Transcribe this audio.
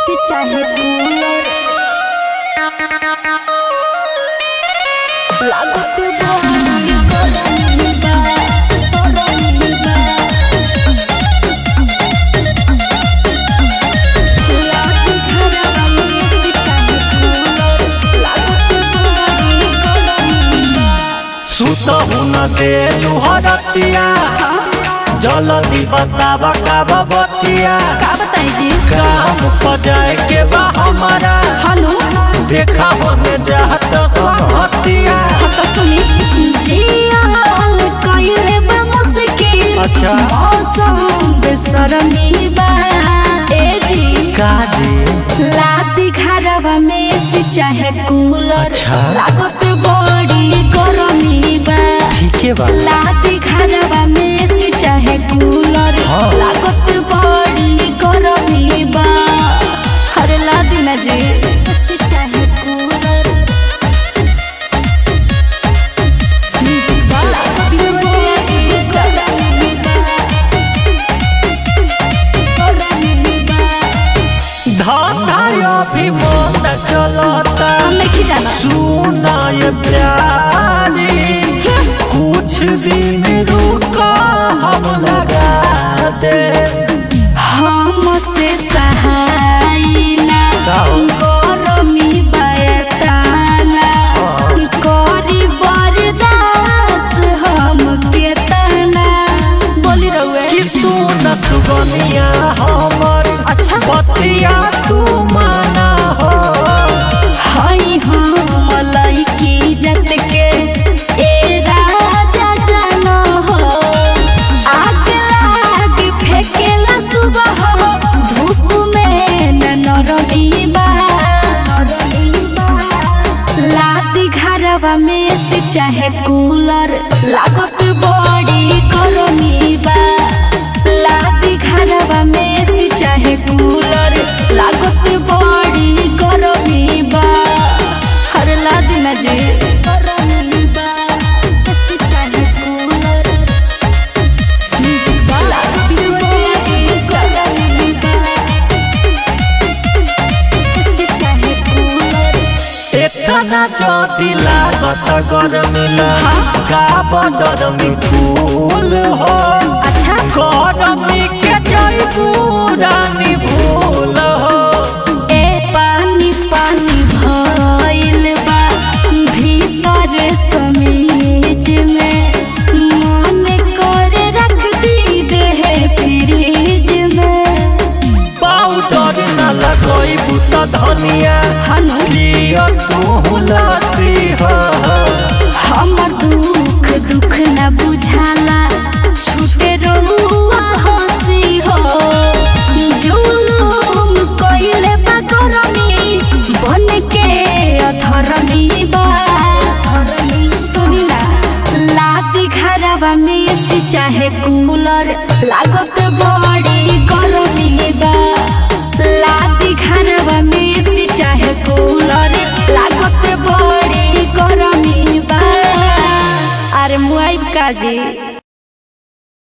AC चाहे cooler लागत बड़ी गरमी बा गरमी बा लागत घरवा में एसी चाहे कूलर लागत बड़ी गरमी बा सुतहु न देलु हरतिया जल्दी बतावा काब बतिया का बताई जी काम पर जाए के बा हमारा हनु देखा होने जात हतिया हाँ तो सुनी जियान कइले बा मुश्किल अच्छा। मौसम बेसरमी बा ए जी काजी लादी घरवा में एसी चाहे कूलर अच्छा। लागत बड़ी गरमी बा ठीके बा लादी घरवा में एसी चाहे कूलर हाँ। लागत बड़ी गरमी बा अरे लादी ना जी एसी चाहे कूलर धंधा अभी मन चलता सुना ये प्यारी कुछ दिन रुका हम लगा दे हमसे सहाय ना का हो? गरमी बयताना करी बरदास हम केतना बोली रहुए कि सुन सुगनिया हमर अच्छा बतिया तू माना हो हई हम लइकी जत के ए राजा जान हो आग लाग फेकेला सुबह हो धूप में न नरमी बा लादी घरवा में से चाहे कूलर लागत बड़ी गरमी बा लादी घरवा में से चाहे कूलर लागत बड़ी गरमी बा हर लादी ना जी गरमी बा एसी चाहे कूलर म्यूजिक वाला बिसोचे गरमी बा एसी चाहे कूलर इतना जदी लागत गरमिला का बदरमी फूल हो अच्छा गरमी के जई पुरानी भूल हो ए पानी पानी भइल बा भीतर समीज में मन करे रख दी देह फ्रिज में पाउडर न लगई बुत धनिया हनु लियो तू लसी हो हमर दुख दुख न बुझाला छूटे रहुआ हंसी हो जुलुम कइले बा गरमी बन के अधरमी बा सुनी ना लादी घरवा में एसी चाहे कूलर लागत बड़ी गरमी बा लादी घरवा में एसी चाहे कूलर लागत बड़ी गरमी बा अरे मुआइब काजी